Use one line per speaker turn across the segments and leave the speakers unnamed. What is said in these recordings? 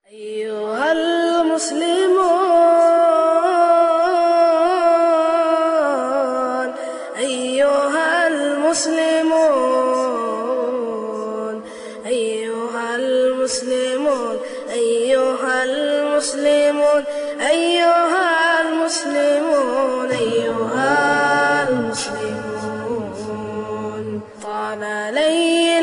أيها المسلمون أيها المسلمون أيها المسلمون أيها المسلمون أيها المسلمون أيها المسلمون طال ليل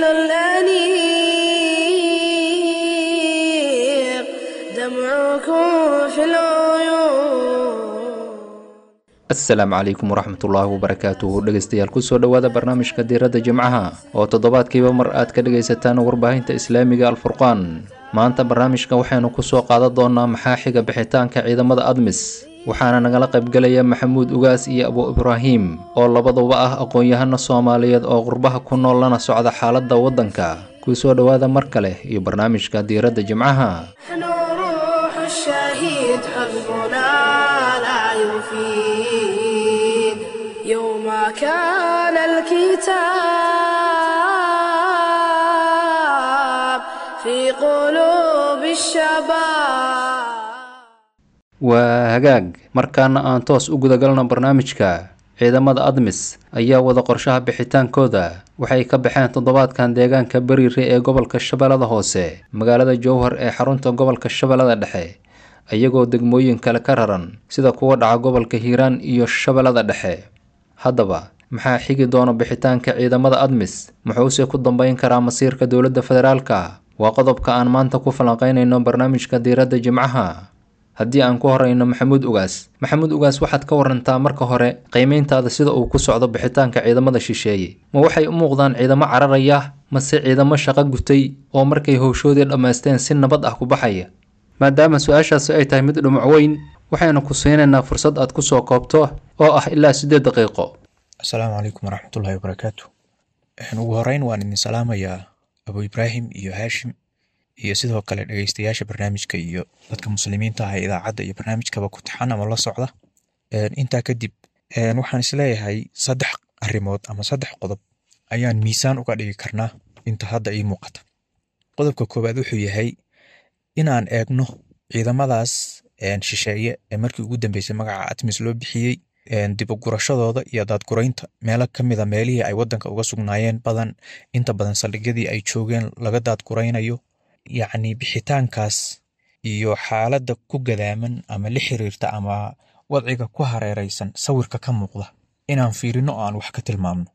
الأنيق دمعكم في العيون
asalaamu calaykum waraxmatullaahi wabarakaatuhu dhegeystayaal kusoo dhowaada barnaamijka diiradda jimcaha oo toddobaadkiiba mar aad ka dhegaysataan warbaahinta islaamiga alfurqaan maanta barnaamijka waxaynu kusoo qaadan doonaa maxaa xiga bixitaanka ciidamada admis waxaana nagala qaybgelaya maxamuud ugaas iyo abu ibraahim oo labaduba ah aqoon-yahano soomaaliyeed oo qurbaha ku nool lana socda xaaladda waddanka kusoo dhowaada mar kale iyo barnaamijka diiradda jimcaha
نحن روح الشهيد حزبنا لا يفيد يوم كان الكتاب في قلوب الشباب
waa hagaag markaana aan toos u gudagalno barnaamijka ciidamada admis ayaa wada qorshaha bixitaankooda waxay ka baxeen toddobaadkan deegaanka beriire ee gobolka shabeellada hoose magaalada jowhar ee xarunta gobolka shabeellada dhexe iyagoo degmooyin kale ka raran sida kuwa dhaca gobolka hiiraan iyo shabeellada dhexe haddaba maxaa xigi doona bixitaanka ciidamada admis muxuuse ku dambeyn karaa masiirka dowladda federaalka waa qodobka aan maanta ku falanqeynayno barnaamijka diiradda jimcaha haddii aan ku horeyno maxamuud ugaas maxamuud ugaas waxaad ka warantaa marka hore qiimeyntaada sida uu ku socdo bixitaanka ciidamada shisheeye ma waxay u muuqdaan ciidamo cararaya mase ciidamo shaqo gutay oo markay howshoodii dhammaysteen si nabad ah ku baxaya maadaama su-aashaasi ay tahay mid dhumuc weyn waxaynu ku siinaynaa fursad aad kusoo koobto oo ah ilaa siddeed daqiiqo
asalaamu calaykum waraxmatullaahi wabarakaatu ugu horeyn waan idin salaamayaa abu ibraahim iyo haashim iyo sidoo kale dhegeystayaasha barnaamijka iyo dadka muslimiinta ah ee idaacadda iyo barnaamijkaba ku taxan ama la socda intaa kadib waxaan isleeyahay saddex arrimood ama saddex qodob ayaan miisaan uga dhigi karnaa inta hadda ii muuqata qodobka koowaad wuxuu yahay inaan eegno ciidamadaas shisheeye ee markii ugu dambeysay magaca atmis loo bixiyey dibugurashadooda iyo daadguraynta meelo ka mida meelihii ay waddanka uga sugnaayeen badan inta badan saldhigyadii ay joogeen laga daadguraynayo yacni bixitaankaas iyo xaaladda ku gadaaman ama la xiriirta ama wadciga ku hareeraysan sawirka ka muuqda inaan fiirino oo aan wax ka tilmaamno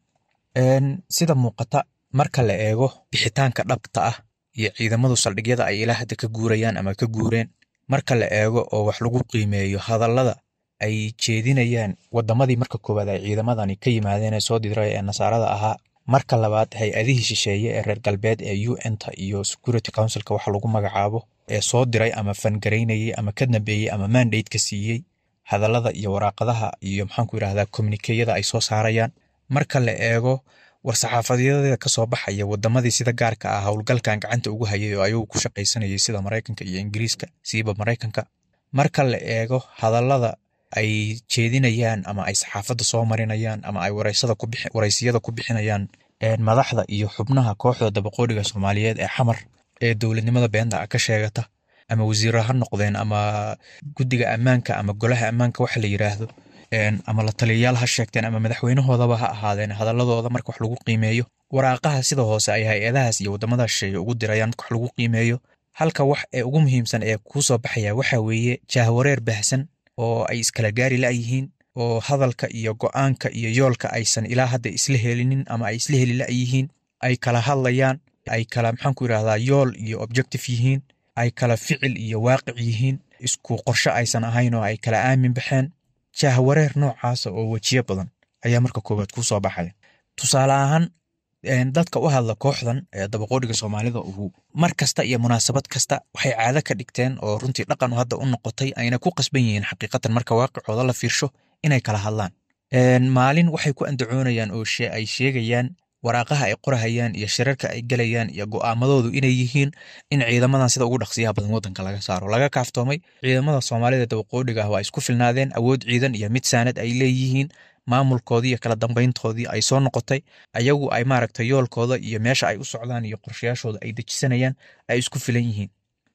sida muuqata marka la eego bixitaanka dhabta ah iyo ciidamadu saldhigyada ay ilaa hadda ka guurayaan ama ka guureen marka la eego oo wax lagu qiimeeyo hadallada ay jeedinayaan wadamadii marka koowaad ay ciidamadani ka yimaadeen ee soo diray ee nasaarada ahaa marka labaad hay-adihii shisheeye ee reer galbeed ee u n-ta iyo security councilka waxa lagu magacaabo ee soo diray ama fangaraynayey ama ka dambeeyey ama mandate-ka siiyey hadallada iyo waraaqadaha iyo maxaanku yidhahdaa communikeyada ay soo saarayaan marka la eego war-saxaafadyada kasoo baxaya wadamadii sida gaarka ah howlgalkan gacanta ugu hayay oo ayagu ku shaqaysanayay sida maraykanka iyo ingiriiska siiba maraykanka marka la eego hadallada ay jeedinayaan ama ay saxaafadda soo marinayaan ama ay waraysiyada ku bixinayaan madaxda iyo xubnaha kooxda dabaqoodhiga soomaaliyeed ee xamar ee dowladnimada beenta ka sheegata ama wasiiro ha noqdeen ama guddiga ammaanka ama golaha ammaanka waxa la yiraahdo ama la taliyayaal ha sheegteen ama madaxweynahoodaba ha ahaadeen hadaladooda marka wax lagu qiimeeyo waraaqaha sida hoose ay hay-adahaas iyo wadamada shisheeye ugu dirayaan marka wax lagu qiimeeyo halka wax ee ugu muhiimsan ee kuu soo baxaya waxa weeye jaahwareer baahsan oo ay iskala gaari la-yihiin oo hadalka iyo go-aanka iyo yoolka aysan ilaa hadda isla helinin ama ay isla heli la-yihiin ay kala hadlayaan ay kala maxaanku yidhahdaa yool iyo objective yihiin ay kala ficil iyo waaqic yihiin isku qorsho aysan ahayn oo ay kala aamin baxeen jaahwareer noocaasa oo wejiyo badan ayaa marka koowaad kuu soo baxaya tusaale ahaan dadka u hadla kooxdan ee dabaqoodhiga soomaalida uhu mar kasta iyo munaasabad kasta waxay caado ka dhigteen oo runtii dhaqan hadda u noqotay ayna ku qasban yihiin xaqiiqatan marka waaqicooda la fiirsho inay kala hadlaan maalin waxay ku andacoonayaan oo ay sheegayaan waraaqaha ay qorahayaan iyo shirarka ay gelayaan iyo go'aamadoodu inay yihiin in ciidamadan sida ugu dhaqsiyaha badan waddanka laga saaro laga kaaftoomay ciidamada soomaalida dabaqoodhiga ah waa isku filnaadeen awood ciidan iyo mid saanad ay leeyihiin maamulkoodii iyo kala dambayntoodii ay soo noqotay ayagu ay maaragta yoolkooda iyo meesha ay u socdaan iyo qorshayaashooda ay dejisanayaan ay isku filan yihiin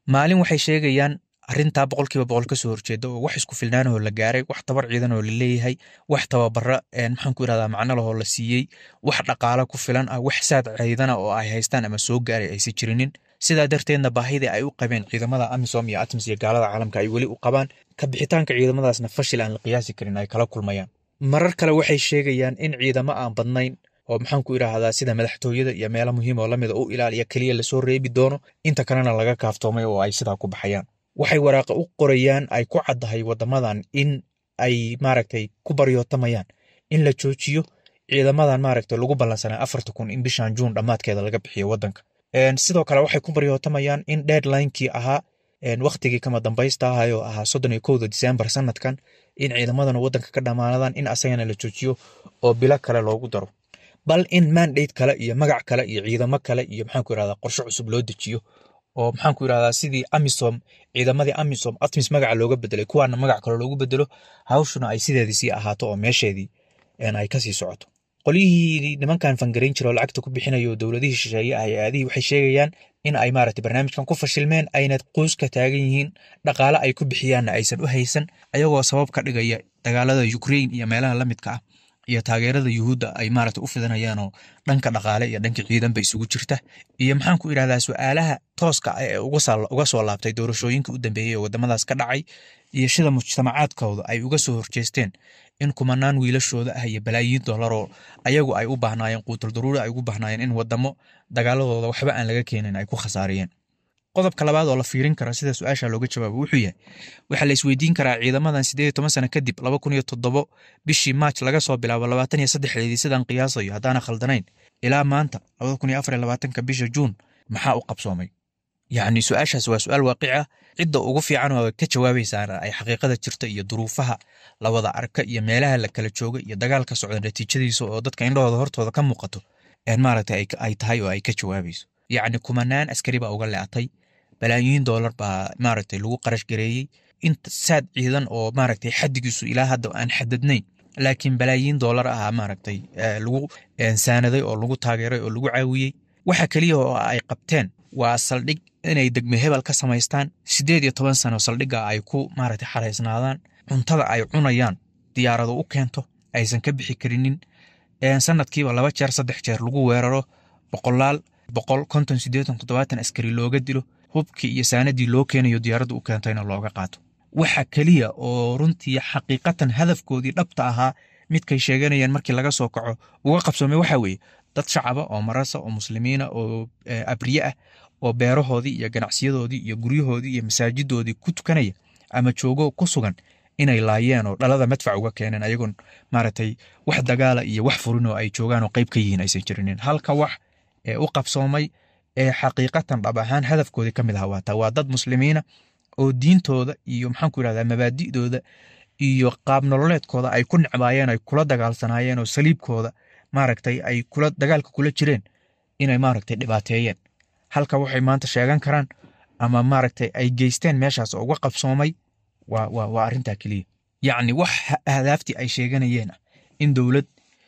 maalin waxay sheegayaan arrintaa boqolkiiba boqol kasoo horjeeda oo wax isku filnaanahoo la gaaray wax tabar ciidan oo la leeyahay wax tababara maxaan ku irahdaa macno lahoo la siiyey wax dhaqaalo ku filan ah wax saad ciidana oo ay haystaan ama soo gaaray aysan jirinin sidaa darteedna baahidii ay u qabeen ciidamada amisom iyo atmis iyo gaalada caalamka ay weli u qabaan ka bixitaanka ciidamadaasna fashil aan la qiyaasi karin ay kala kulmayaan marar kale waxay sheegayaan in ciidamo aan badnayn oo maxaan ku idhaahdaa sida madaxtooyada iyo meelo muhiim oo lamida u ilaaliya keliya lasoo reebi doono inta kalena laga kaaftoomay oo ay sidaa ku baxayaan waxay waraaqa u qorayaan ay ku caddahay waddamadan in ay maaragtay ku baryootamayaan in la joojiyo ciidamadan maaragtay lagu ballansanaa afarta kun in bishan juun dhammaadkeeda laga bixiyo waddanka sidoo kale waxay ku baryootamayaan in deadlinekii ahaa wakhtigii kama dambaysta ahay oo ahaa soddon iyo kowda disembar sanadkan in ciidamadan waddanka ka dhammaanadaan in asagana la joojiyo oo bilo kale loogu daro bal in mandate kale iyo magac kale iyo ciidamo kale iyo maxaan ku irahdaa qorshe cusub loo dejiyo oo maxaan ku irahdaa sidii amisom ciidamadii amisom atmis magaca looga bedelay kuwaana magac kale loogu bedelo hawshuna ay sideedii sii ahaato oo meesheedii ay kasii socoto qolyihii nimankan fangarayn jira oo lacagta ku bixinayo oo dowladihii shisheeye ah hay-adihii waxay sheegayaan in ay maaragtay barnaamijkan ku fashilmeen ayna qoyska taagan yihiin dhaqaale ay ku bixiyaanna aysan u haysan ayagoo sabab ka dhigaya dagaalada ukraine iyo meelaha la midka ah iyo taageerada yuhuudda ay maaragtay u fidanayaanoo dhanka dhaqaale iyo dhanka ciidanba isugu jirta iyo maxaan ku idhahdaa su-aalaha tooska ah ee uga soo laabtay doorashooyinka u dambeeyey ee waddamadaas ka dhacay iyo sida mujtamacaadkooda ay uga soo horjeesteen in kumanaan wiilashooda ah iyo balaayiin dollaroo ayagu ay u baahnaayeen quutul daruuri ay ugu baahnaayeen in waddamo dagaaladooda waxba aan laga keenin ay ku khasaariyeen qodobka labaad oo la fiirin kara sida su-aasha looga jawaabo wuxuu yahay waxaa la isweydiin karaa ciidamadan sideed iyo toban sano kadib laba kun iyo toddobo bishii maaj laga soo bilaabo labaatan iyo saddexdeedii sidaan qiyaasayo haddaana khaldanayn ilaa maanta labada kun iyo afar iyo labaatanka bisha juun maxaa u qabsoomay yacni su-aashaas waa su-aal waaqic ah cidda ugu fiican oo ka jawaabaysaana ay xaqiiqada jirta iyo duruufaha la wada arka iyo meelaha la kala jooga iyo dagaalka socda natiijadiisa oo dadka indhahooda hortooda ka muuqato maaragtay ay tahay oo ay ka jawaabayso yacni kumanaan askari baa uga leecatay balaayiin doolar baa maaragtay lagu qarash gareeyey inta saad ciidan oo maaragtay xaddigiisu ilaa hadda aan xadadnayn laakiin balaayiin doolar ah maaragtay lagu saanaday oo lagu taageeray oo lagu caawiyey waxa keliya oo ay qabteen waa saldhig inay degme hebel ka samaystaan siddeed iyo toban sano saldhigga ay ku maaragtay xaraysnaadaan cuntada ay cunayaan diyaarado u keento aysan ka bixi karinin sanadkiiba laba jeer saddex jeer lagu weeraro boqolaal boqol konton siddeetan toddobaatan askari looga dilo hubkii iyo saanadii loo keenayo diyaaradda u keentayna looga qaato waxa keliya oo runtii xaqiiqatan hadafkoodii dhabta ahaa midkay sheeganayeen markii laga soo kaco uga qabsoomay waxa weeye dad shacaba oo marasa oo muslimiina oo abriye ah oo beerahoodii iyo ganacsiyadoodii iyo guryahoodii iyo masaajidoodii ku tukanaya ama joogo ku sugan inay laayeen oo dhalada madfac uga keeneen ayagoon maaragtay wax dagaala iyo wax furin oo ay joogaan oo qayb ka yihiin aysan jirinin halka wax ee u qabsoomay ee xaqiiqatan dhab ahaan hadafkoodii ka mid aha waataa waa dad muslimiina oo diintooda iyo maxaanku yidhahdaa mabaadi'dooda iyo qaab nololeedkooda ay ku necbaayeen ay kula dagaalsanaayeen oo saliibkooda maaragtay ay kula dagaalka kula jireen inay maaragtay dhibaateeyeen halka waxay maanta sheegan karaan ama maaragtay ay geysteen meeshaas oo uga qabsoomay waa waa waa arrintaa keliya yacni wax ahdaaftii ay sheeganayeen ah in dowlad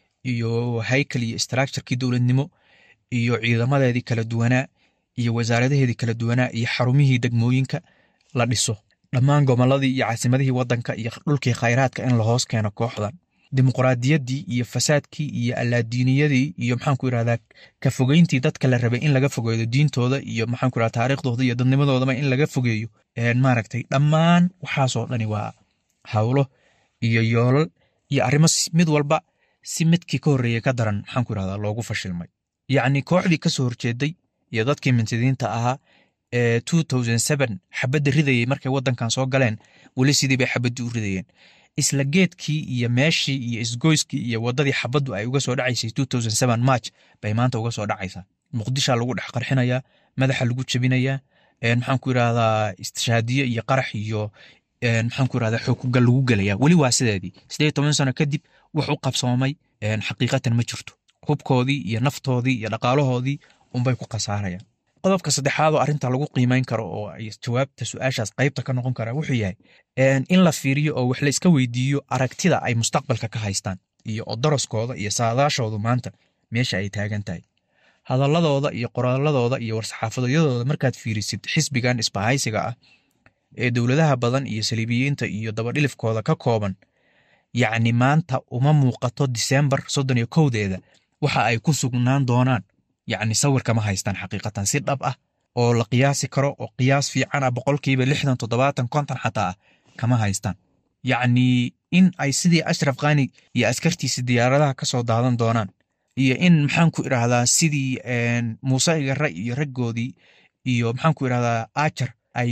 iyo haykal iyo structurekii dowladnimo iyo ciidamadeedii kala duwanaa iyo wasaaradaheedii kala duwanaa iyo xarumihii degmooyinka la dhiso dhammaan gobolladii iyo caasimadihii waddanka iyo dhulkii khayraadka in la hoos keeno kooxdan dimuqraadiyaddii iyo fasaadkii iyo allaadiiniyadii iyo maxaanku yidhahdaa ka fogeyntii dadka la rabay in laga fogeeyo diintooda iyo maxaanku yidhahdaa taariikhdooda iyo dadnimadoodaba in laga fogeeyo maaragtay dhammaan waxaasoo dhani waa hawlo iyo yoolal iyo arrimo mid walba si midkii ka horreeyey ka daran maxaanku yidhahdaa loogu fashilmay yacni kooxdii ka soo horjeeday iyo dadkii mintidiinta ahaa ee xabadda ridayey markay waddankan soo galeen weli sidii bay xabaddii u ridayeen isla geedkii iyo meeshii iyo isgoyskii iyo waddadii xabaddu ay uga soo dhacaysay march bay maanta uga soo dhacaysaa muqdishaa lagu dhex qarxinayaa madaxa lagu jebinayaa maxaanku yidhahdaa istishaadiye iyo qarax iyo maxaanku yidhahdaa xookugal lagu gelayaa weli waa sideedii siddeed toban sano kadib wax u qabsoomay xaqiiqatan ma jirto hubkoodii iyo naftoodii iyo dhaqaalahoodii unbay ku khasaarayaan qodobka saddexaad oo arrinta lagu qiimeyn karo oo ay jawaabta su-aashaas qaybta ka noqon karaa wuxuu yahay in la fiiriyo oo wax la iska weydiiyo aragtida ay mustaqbalka ka haystaan iyo odoroskooda iyo saadaashoodu maanta meesha ay taagan tahay hadaladooda iyo qoraaladooda iyo war-saxaafadyadooda markaad fiirisid xisbigan isbahaysiga ah ee dowladaha badan iyo saliibiyiinta iyo dabadhilifkooda ka kooban yacni maanta uma muuqato disembar soddon iyo kowdeeda waxa ay ku sugnaan doonaan yacni sawirka ma haystaan xaqiiqatan si dhab ah oo la qiyaasi karo oo qiyaas fiican ah boqolkiiba lixdan toddobaatan konton xataa ah kama haystaan yacni in ay sidii ashraf khani iyo askartiisi diyaaradaha ka soo daadan doonaan iyo in maxaan ku idhaahdaa sidii muuse igare iyo raggoodii iyo maxaan ku idhahdaa ajar ay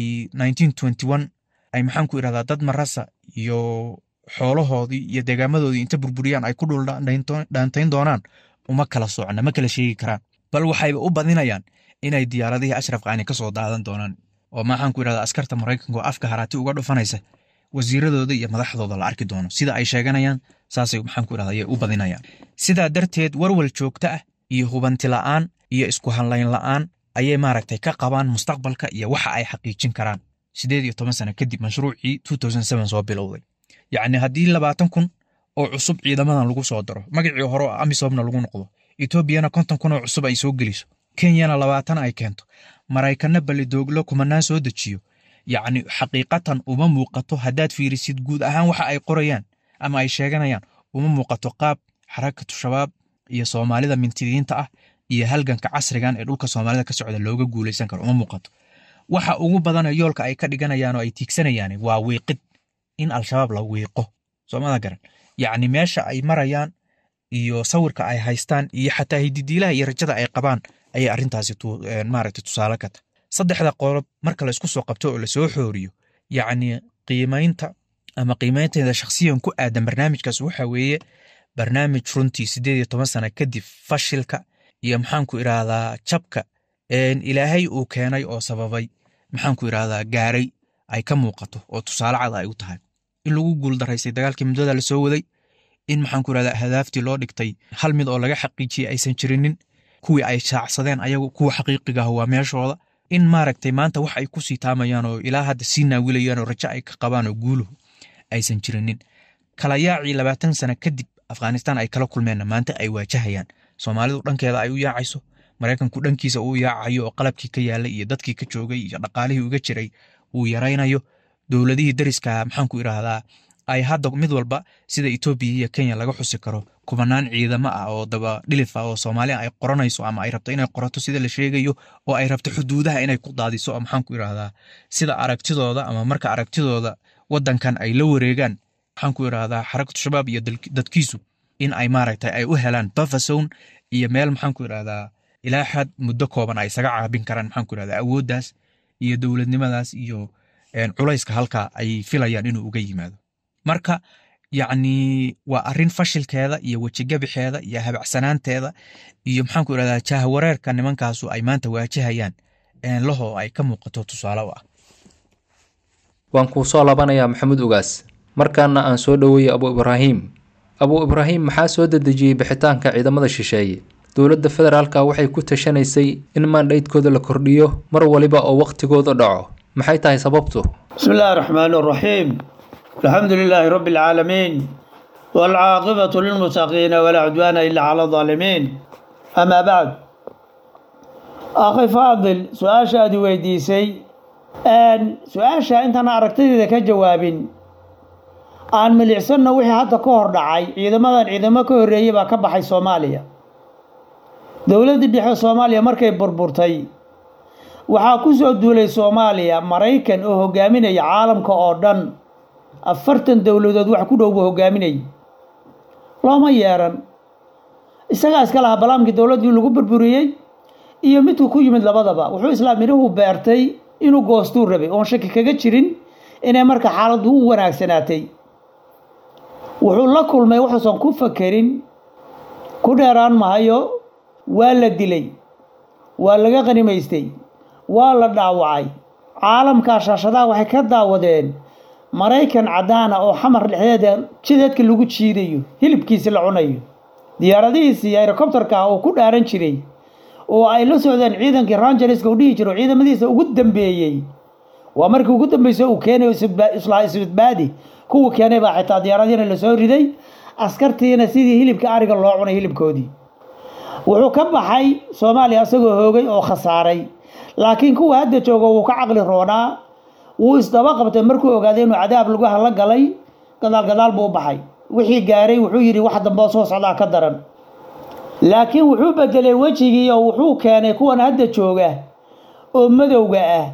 ay maxaan ku idhahdaa dad marasa iyo xoolahoodii iyo deegaamadoodii inta burburiyaan ay ku dhul dhaantayn doonaan uma kala socna ma kala sheegi karaan bal waxayba u badinayaan inay diyaaradihii ashraf khani ka soo daadan doonaan oo maxaan ku idhahdaa askarta maraykanka oo afka haraati uga dhufanaysa wasiiradooda iyo madaxdooda la arki doono sida ay sheeganayaan saasay maxaan ku idhahdaa ayay u badinayaan sidaa darteed warwal joogto ah iyo hubanti la'aan iyo isku hanlayn la'aan ayay maaragtay ka qabaan mustaqbalka iyo waxa ay xaqiijin karaan sideed iyo toban sano kadib mashruucii soo bilowday yacni haddii labaatan kun oo cusub ciidamadan lagu soo daro magacii hore oo amisomna lagu noqdo etoobiyana konton kun oo cusub ay soo geliso kenyana labaatan ay keento maraykanna ballidooglo kumanaan soo dejiyo yacni xaqiiqatan uma muuqato haddaad fiirisid guud ahaan waxa ay qorayaan ama ay sheeganayaan uma muuqato qaab xarakatu shabaab iyo soomaalida mintidiinta ah iyo halganka casrigan ee dhulka soomaalida ka socda looga guulaysan karo uma muuqato waxa ugu badana yoolka ay ka dhiganayaan oo ay tiigsanayaan waa wiiqid in al-shabaab la wiiqo soomada garan yacni meesha ay marayaan iyo sawirka ay haystaan iyo xataa hididiilaha iyo rajada ay qabaan ayay arrintaasi maaragtay tusaale ka tahay saddexda qolob marka la isku soo qabto oo lasoo xooriyo yacni qiimaynta ama qiimaynteeda shakhsiyan ku aadan barnaamijkaas waxa weeye barnaamij runtii siddeed iyo toban sano kadib fashilka iyo maxaanku idhaahdaa jabka ilaahay uu keenay oo sababay maxaanku idhaahdaa gaaray ay ka muuqato oo tusaale cad ay u tahay in lagu guuldaraysay dagaalkii muddada lasoo waday in maxaanku idhahdaa hadaaftii loo dhigtay hal mid oo laga xaqiijiyey aysan jirinin kuwii ay shaacsadeen ayagu kuwa xaqiiqiga ah waa meeshooda in maaragtay maanta wax ay kusii taamayaan oo ilaa hadda sii naawilayaan oo rajo ay ka qabaan oo guuluhu aysan jirinin kala yaacii labaatan sano kadib afghanistan ay kala kulmeenna maanta ay waajahayaan soomaalidu dhankeeda ay u yaacayso maraykanku dhankiisa uu yaacayo oo qalabkii ka yaalay iyo dadkii ka joogay iyo dhaqaalihii uga jiray uu yaraynayo dowladihii dariska maxaanku idhaahdaa ay hadda mid walba sida etoobiya iyo kenya laga xusi karo kubanaan ciidamo ah oo daba dhilif ah oo soomaaliya ay qoranayso ama ay rabto inay qorato sida la sheegayo oo ay rabto xuduudaha inay ku daadiso oo maxaanku idhaahdaa sida aragtidooda ama marka aragtidooda wadankan ay la wareegaan maxaanku idhaahdaa xarakatu shabaab iyo dadkiisu in ay maaragtay ay u helaan bafasown iyo meel maxaanku idhahdaa ilaa xad muddo kooban ay isaga caabin karaan maxaanku idhahdaa awooddaas iyo dowladnimadaas iyo culayska halkaa ay filayaan inuu uga yimaado marka yacni waa arrin fashilkeeda iyo wejigabixeeda iyo habacsanaanteeda iyo maxaanku idhahdaa jahwareerka nimankaasu ay maanta waajahayaan laho ay ka muuqato tusaale u ah
waan kuu soo labanayaa maxamuud ugaas markaana aan soo dhoweeyey abu ibraahim abu ibraahim maxaa soo dedejiyey bixitaanka ciidamada shisheeye dowladda federaalka waxay ku tashanaysay in maandhaydkooda la kordhiyo mar waliba oo wakhtigooda dhaco maxay tahay sababtu
بسم الله الرحمن الرحيم الحمد لله رب العالمين والعاقبة للمتقين ولا عدوان إلا على الظالمين أما بعد أخي فاضل سؤال شادي ويديسي أن سؤال شا أنت أنا أركتدي ذا كجوابين aan milicsana wixii hadda ka hor dhacay ciidamadan ciidamo ka horreeyey baa ka baxay soomaaliya dowladdii dhexe soomaaliya markay burburtay waxaa ku soo duulay soomaaliya maraykan oo hogaaminaya caalamka oo dhan afartan dowladood wax ku dhow buu hogaaminayay looma yeeran isagaa iska lahaa balaamkii dowladdii lagu burburiyey iyo midku ku yimid labadaba wuxuu islaam midhuhu beertay inuu goostuu rabay oon shaki kaga jirin inay marka xaaladdu u wanaagsanaatay wuxuu la kulmay wuxuusan ku fakerin ku dheeraan mahayo waa la dilay waa laga qanimaystay waa la dhaawacay caalamkaa shaashadaha waxay ka daawadeen maraykan caddaana oo xamar dhexdeeda jideedka lagu jiidayo hilibkiisi la cunayo diyaaradihiisii herocobterka ah oo ku dhaaran jiray oo ay la socdeen ciidankii rangerska u dhihi jiro ciidamadiisa ugu dambeeyey waa markii ugu dambeysay uu keenay islaa isbadbaadi kuwa keenay baa xitaa diyaaradiina lasoo riday askartiina sidii hilibka ariga loo cunay hilibkoodii wuxuu ka baxay soomaaliya isagoo hoogay oo khasaaray laakiin kuwa hadda jooga wuu ka caqli roonaa wuu isdaba qabtay markuu ogaaday inuu cadaab lugaha la galay gadaal gadaal buu u baxay wixii gaaray wuxuu yidhi wax damboo soo socdaa ka daran laakiin wuxuu bedelay wejigii oo wuxuu keenay kuwan hadda jooga oo madowga ah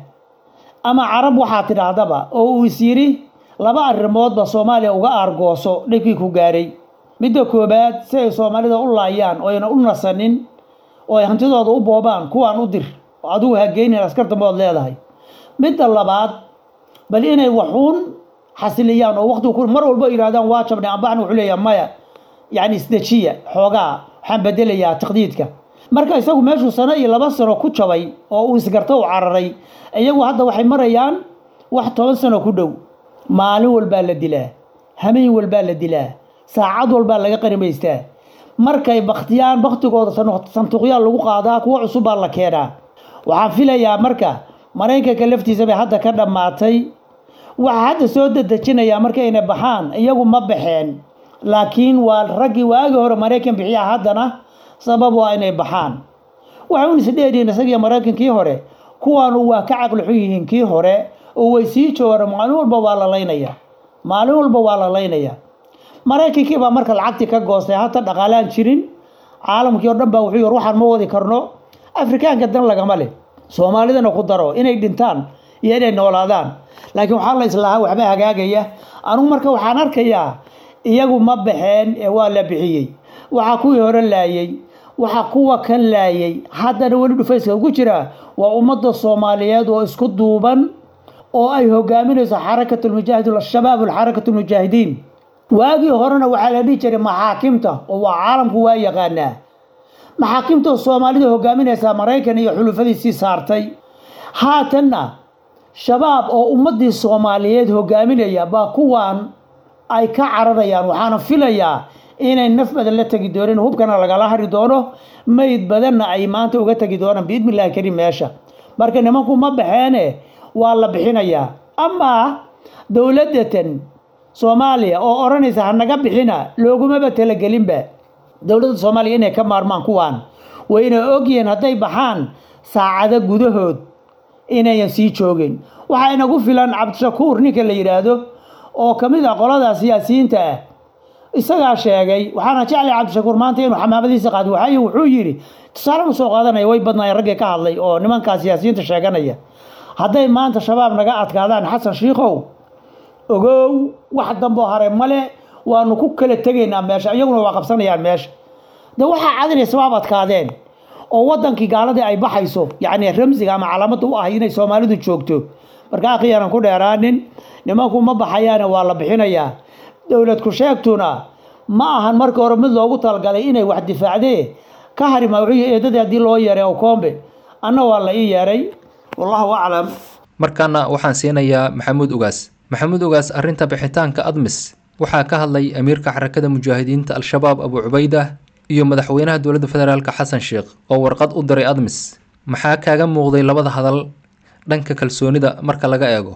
ama carab waxaa tidhaahdaba oo uu is yidhi laba arrimoodba soomaaliya uga aargooso dhibkii ku gaaray midda koobaad si ay soomaalida u laayaan oo ayna u nasanin oo ay hantidooda u boobaan kuwaan u dir oo adigu hageynin askar dambood leedahay midda labaad bal inay waxuun xasiliyaan oo waqtigu ku mar walba yidhahdaan waa jabnay ambaxna wuxuu leeyahay maya yacni isdejiya xoogaa waxaan bedelayaa taqdiidka marka isagu meeshuu sano iyo laba sano ku jabay oo uu isgarto u cararay iyagu hadda waxay marayaan wax toban sano ku dhow maalin walbaa la dilaa hameen walbaa la dilaa saacad walbaa laga qanimaystaa markay baktiyaan baktigooda sanduuqyaal lagu qaadaa kuwo cusub baa la keenaa waxaan filayaa marka maraykanka laftiisa bay hadda ka dhammaatay waxaa hadda soo dedejinayaa markayna baxaan iyagu ma baxeen laakiin waa raggii waagii hore maraykan bixiya haddana sabab waa inay baxaan waxay un isdheeriin isagiyo maraykankii hore kuwaanu waa ka caqli xun yihiin kii hore oo way sii joogaan maalin walba waa la laynaya maalin walba waa la laynaya maraykankii baa marka lacagtii ka goostay hata dhaqaalaan jirin caalamkii oo dhan baa wuxuu yir waxaan ma wadi karno afrikaanka dan lagama leh soomaalidana ku daro inay dhintaan iyo inay noolaadaan laakiin waxaa la islahaa waxba hagaagaya anugu marka waxaan arkayaa iyagu ma baxeen ee waa la bixiyey waxaa kuwii hore laayey waxaa kuwa kan laayay haddana weli dhufayska ugu jira waa ummadda soomaaliyeed oo isku duuban oo ay hogaaminayso xarakatulmujaahid shabaab alxarakatulmujaahidiin waagii horena waxaa la dhihi jiray maxaakimta oo waa caalamku waa yaqaanaa maxaakimta soomaalida hogaaminaysaa maraykan iyo xulufadiisii saartay haatanna shabaab oo ummaddii soomaaliyeed hogaaminaya baa kuwan ay ka cararayaan waxaana filayaa inay naf badan la tegi doonin hubkana lagala hari doono mayd badanna ay maanta uga tegi doonaan biidni illahi karim meesha marka nimanku ma baxeene waa la bixinayaa amaa dowladatan soomaaliya oo odhanaysa hanaga bixina loogumaba talagelinba dowladda soomaaliya inay ka maarmaan kuwaan wayna ogyihiin hadday baxaan saacado gudahood inayan sii joogin waxaa inagu filan cabdishakuur ninka la yidhaahdo oo ka mid ah qolada siyaasiyiinta ah isagaa sheegay waxaana jeclay cabdishakuur maanta inuu xamaamadiisa qaadi waxay wuxuu yidhi tusaale u soo qaadanaya way badnaayeen raggii ka hadlay oo nimankaa siyaasiyiinta sheeganaya hadday maanta shabaab naga adkaadaan xasan shiikow ogow wax damboo hare male waanu ku kala tegaynaa meesha iyaguna waa qabsanayaan meesha de waxaa cadinay shabaab adkaadeen oo wadankii gaaladii ay baxayso yacni ramsiga ama calaamada u ahay inay soomaalidu joogto marka akhiyaanan ku dheeraanin nimanku ma baxayaane waa la bixinayaa dowlad ku sheegtuna ma ahan marka hore mid loogu talagalay inay wax difaacdee ka harima wuxuu eedadii haddii loo yeeray oo koombe anna waa la ii yeeray wallahu aclam
markaana waxaan siinayaa maxamuud ugaas maxamuud ugaas arrinta bixitaanka admis waxaa ka hadlay amiirka xarakada mujaahidiinta al-shabaab abu cubayda iyo madaxweynaha dowladda federaalka xasan sheekh oo warqad u diray admis maxaa kaaga muuqday labada hadal dhanka kalsoonida marka laga eego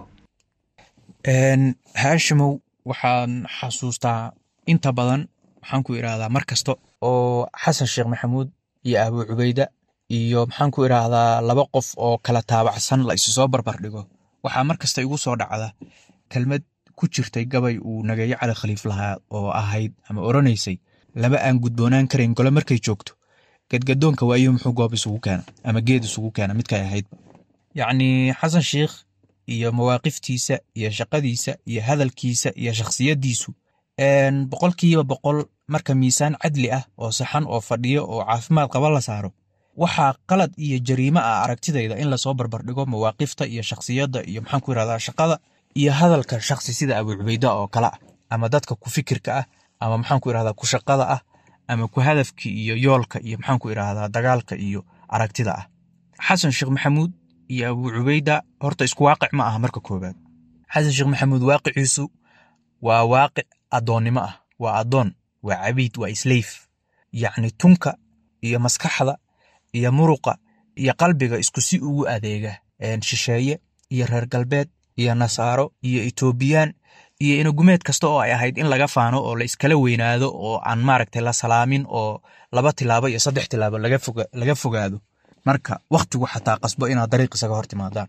haashimow waxaan xasuustaa inta badan maxaan ku idhaahdaa mar kasta oo xasan sheekh maxamuud iyo abu cubayda iyo maxaan ku idhaahdaa laba qof oo kala taabacsan la isu soo barbar dhigo waxaa mar kasta igu soo dhacda kelmad ku jirtay gabay uu nageeyo cali khaliif lahaa oo ahayd ama oranaysay laba aan gudboonaan karayn gole markay joogto gadgadoonka waayo muxuu goob isugu keena ama geed isugu keena midkay ahaydba yacni xasan sheikh iyo mawaaqiftiisa iyo shaqadiisa iyo hadalkiisa iyo shakhsiyaddiisu boqolkiiba boqol marka miisaan cadli ah oo saxan oo fadhiyo oo caafimaad qaba la saaro waxaa qalad iyo jariimo ah aragtidayda in lasoo barbardhigo mawaaqifta iyo shakhsiyadda iyo maxaan ku yirahdaa shaqada iyo hadalka shakhsi sida abu cubayda oo kale ah ama dadka ku fikirka ah ama maxaan ku irahdaa ku shaqada ah ama ku hadafki iyo yoolka iyo maxaan ku irahdaa dagaalka iyo aragtida ah xasan sheekh maxamuud iyo abu cubayda horta isku waaqic ma aha marka koowaad xasan sheekh maxamuud waaqiciisu waa waaqic addoonnimo ah waa addoon waa cabiid waa islayf yacni tunka iyo maskaxda iyo muruqa iyo qalbiga isku si ugu adeega shisheeye iyo reer galbeed iyo nasaaro iyo etoobiyaan iyo inagumeed kasta oo ay ahayd in laga faano oo la iskala weynaado oo aan maaragtay la salaamin oo laba tilaabo iyo saddex tilaabo laga foga laga fogaado marka wakhtigu xataa qasbo inaad dariiq isaga hor timaadaan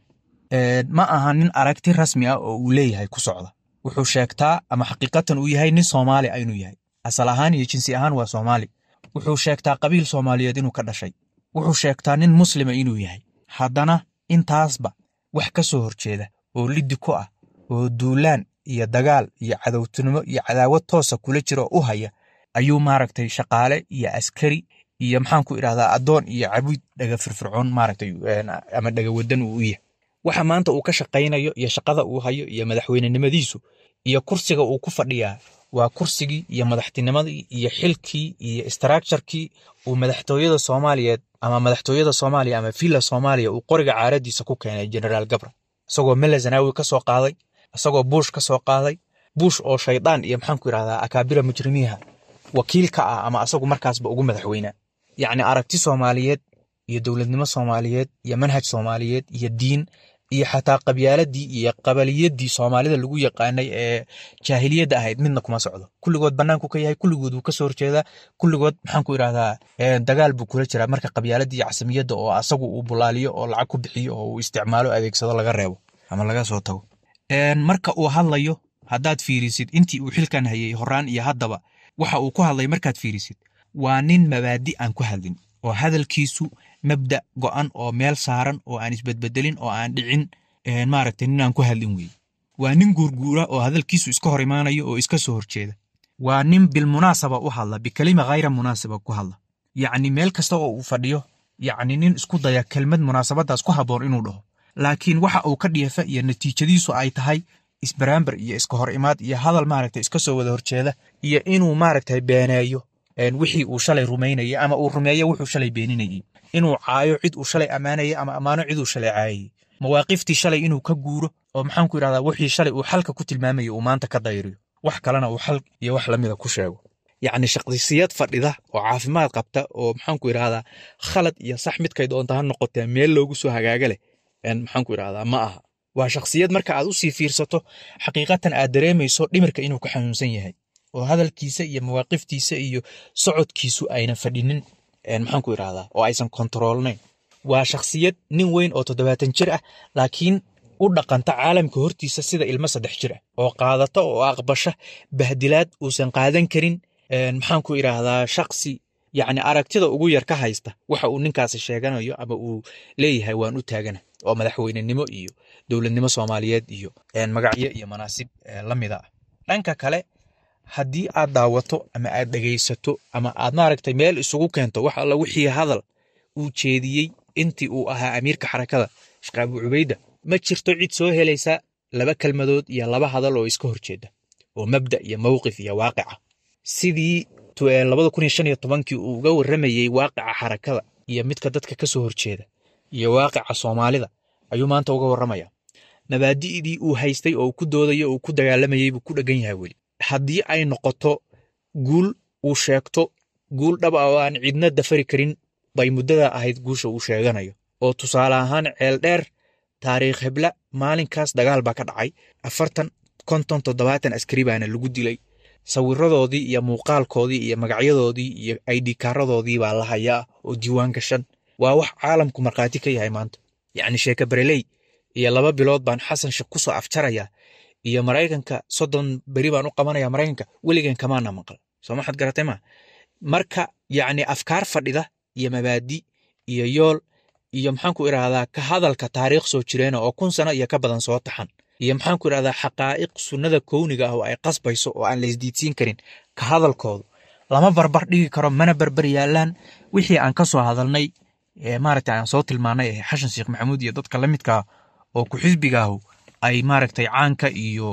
ma aha nin aragti rasmi ah oo uu leeyahay ku socda wuxuu sheegtaa ama xaqiiqatan uu yahay nin soomaali ah inuu yahay asal ahaan iyo jinsi ahaan waa soomaali wuxuu sheegtaa qabiil soomaaliyeed inuu ka dhashay wuxuu sheegtaa nin muslima inuu yahay haddana intaasba wax ka soo horjeeda oo liddi ku ah oo duulaan iyo dagaal iyo cadowtinimo iyo cadaawad toosa kula jira oo u haya ayuu maaragtay shaqaale iyo askari iyo maxaan ku idhahdaa addoon iyo cabid dhaga firfircoon maaragtay ama dhaga wadan uu u yahay waxa maanta uu ka shaqaynayo iyo shaqada uu hayo iyo madaxweynenimadiisu iyo kursiga uu ku fadhiyaa waa kursigii iyo madaxtinimadii iyo xilkii iyo istraakjarkii uu madaxtooyada soomaaliyeed ama madaxtooyada soomaaliya ama villa soomaaliya uu qoriga caaradiisa ku keenay generaal gabra isagoo mele zanaawi ka soo qaaday isagoo buush ka soo qaaday buush oo shaydaan iyo maxaan ku idhahdaa akaabira mujrimiiha wakiil ka ah ama asagu markaasba ugu madaxweynaa yacni aragti soomaaliyeed iyo dowladnimo soomaaliyeed iyo manhaj soomaaliyeed iyo diin iyo xataa qabyaaladii iyo qabaliyadii soomaalida lagu yaqaanay ee jaahiliyadda ahayd midna kuma socdo kulligood bannaanku ka yahay kulligood wuu kasoo horjeedaa kulligood maxaan ku idhahdaa dagaal buu kula jiraa marka qabyaaladii iyo casamiyadda oo asagu uu bulaaliyo oo lacag ku bixiyo oo uu isticmaalo adeegsado laga reebo ama laga soo tago marka uu hadlayo haddaad fiirisid intii uu xilkan hayay horaan iyo haddaba waxa uu ku hadlay markaad fiirisid waa nin mabaadi aan ku hadlin oo hadalkiisu mabda go'an oo meel saaran oo aan isbedbedelin oo aan dhicin maaragtay nin aan ku hadlin weeye waa nin guurguura oo hadalkiisu iska hor imaanayo oo iska soo horjeeda waa nin bilmunaasaba u hadla bikelima khayra munaasaba ku hadla yacni meel kasta oo uu fadhiyo yacni nin isku daya kelmad munaasabadaas ku habboon inuu dhaho laakiin waxa uu ka dhiifa iyo natiijadiisu ay tahay isbaraambar iyo iska hor imaad iyo hadal maaragtay iska soo wada horjeeda iyo inuu maaragtay beeneeyo wixii uu shalay rumaynayay ama uu rumeeyo wuxuu shalay beeninayay inuu caayo cid uu shalay ammaanayay ama ammaano cid uu shalay caayayay mawaaqiftii shalay inuu ka guuro oo maxaan ku idhahdaa wixii shalay uu xalka ku tilmaamayay uu maanta ka dayriyo wax kalena uu xal iyo wax lamida ku sheego yacni shaqsiyad fadhida oo caafimaad qabta oo maxaan ku idhahdaa khalad iyo sax midkay doonta ha noqotee meel loogu soo hagaaga leh maxaan ku idhahdaa ma aha waa shakhsiyad marka aad usii fiirsato xaqiiqatan aad dareemayso dhimirka inuu ka xanuunsan yahay oo hadalkiisa iyo mawaaqiftiisa iyo socodkiisu ayna fadhinin maxaan ku idhahdaa oo aysan kontaroolnayn waa shakhsiyad nin weyn oo toddobaatan jir ah laakiin u dhaqanta caalamka hortiisa sida ilmo saddex jir ah oo qaadata oo aqbasha bahdilaad uusan qaadan karin maxaan ku idhaahdaa shaksi yacni aragtida ugu yar ka haysta waxa uu ninkaasi sheeganayo ama uu leeyahay waan u taagana oo madaxweynenimo iyo dowladnimo soomaaliyeed iyo magacyo iyo manaasib la mida ah dhanka kale haddii aad daawato ama aad dhegaysato ama aad maaragtay meel isugu keento wax alla wixii hadal uu jeediyey intii uu ahaa amiirka xarakada sheekh abu cubayda ma jirto cid soo helaysa laba kelmadood iyo laba hadal oo iska horjeeda oo mabda iyo mowqif iyo waaqica sidii labada kun iyo shan iyo tobankii uu uga warramayey waaqica xarakada iyo midka dadka ka soo horjeeda iyo waaqica soomaalida ayuu maanta uga warramaya mabaadi'dii uu haystay oo ku doodayo uu ku dagaalamayey buu ku dhegan yahay weli haddii ay noqoto guul uu sheegto guul dhab ah oo aan cidna dafari karin bay muddada ahayd guusha uu sheeganayo oo tusaale ahaan ceel dheer taariikh hebla maalinkaas dagaal baa ka dhacay afartan konton toddobaatan askari baana lagu dilay sawiradoodii iyo muuqaalkoodii iyo magacyadoodii iyo aidhikaaradoodii baa la hayaa oo diiwaan gashan waa wax caalamku markhaati ka yahay maanta yacni sheeke bareley iyo laba bilood baan xasan sheekh ku soo afjarayaa iyo maraykanka soddon beri baan u qabanaya maraykanka weligan kamaana maqal soo maxaad garatay ma marka yacni afkaar fadhida iyo mabaadi iyo yool iyo maxaan ku idhahdaa ka hadalka taariikh soo jireena oo kun sano iyo ka badan soo taxan iyo maxaan ku idhahdaa xaqaa'iq sunnada kowniga ah oo ay qasbayso oo aan la isdiidsiin karin ka hadalkoodu lama barbar dhigi karo mana barbar yaalaan wixii aan ka soo hadalnay maaragtay aan soo tilmaanay ee xashan sheekh maxamuud iyo dadka la midkaa oo ku xisbigaahu ay maaragtay caanka iyo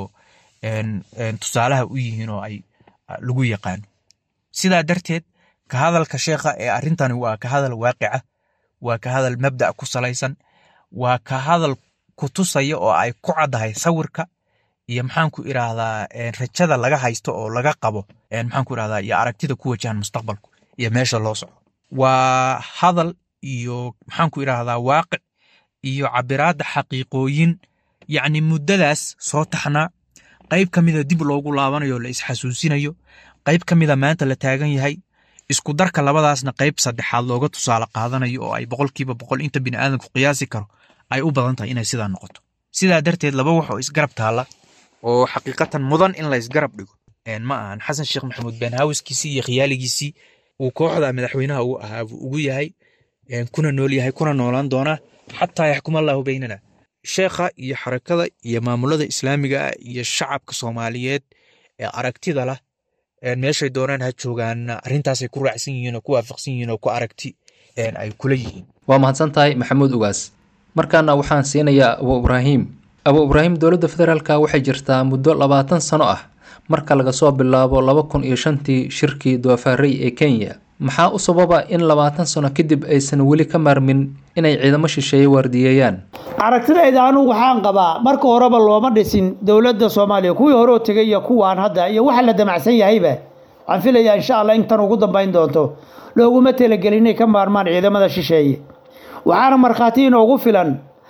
tusaalaha u yihiin oo ay lagu yaqaano sidaa darteed ka hadalka sheekha ee arrintani waa ka hadal waaqica waa ka hadal mabda ku salaysan waa ka hadal ku tusaya oo ay ku caddahay sawirka iyo maxaan ku idhaahdaa rajada laga haysto oo laga qabo maxaan ku idhahdaa iyo aragtida ku wajahan mustaqbalku iyo meesha loo soco waa hadal iyo maxaan ku idhaahdaa waaqic iyo cabiraadda xaqiiqooyin yacni muddadaas soo taxnaa qayb ka mida dib loogu laabanayo la isxasuusinayo qayb ka mida maanta la taagan yahay isku darka labadaasna qayb saddexaad looga tusaale qaadanayo oo ay boqolkiiba boqol inta biniaadanku qiyaasi karo ay u badan tahay inay sidaa noqoto sidaa darteed laba wax oo isgarab taalla oo xaqiiqatan mudan in la isgarab dhigo ma ahan xasan sheekh maxamuud beenhaawiskiisii iyo khiyaaligiisii uu kooxda madaxweynaha uu ahaa ugu yahay kuna nool yahay kuna noolaan doonaa xataa yaxkum allahu beynana sheekha iyo xarakada iyo maamulada islaamiga ah iyo shacabka soomaaliyeed ee aragtida lah meeshay doonaan ha joogaan arrintaasay ku raacsan yihiin oo ku waafaqsan yihiin oo ku aragti ay kula yihiin
waa mahadsan tahay maxamuud ugaas markaana waxaan siinayaa abu ibraahim abu ibraahim dowladda federaalka waxay jirtaa muddo labaatan sano ah marka laga soo bilaabo laba kun iyo shantii shirkii doofaarey ee kenya maxaa u sababa in labaatan sano kadib aysan weli ka maarmin inay ciidamo shisheeye waardiyeeyaan
aragtidayda anugu waxaan qabaa marka horeba looma dhisin dowladda soomaaliya kuwii hore oo tegay iyo kuwaan hadda iyo waxa la damacsan yahayba waxaan filayaa insha allah in tan ugu dambayn doonto looguma talagelin inay ka maarmaan ciidamada shisheeye waxaana markhaati inoogu filan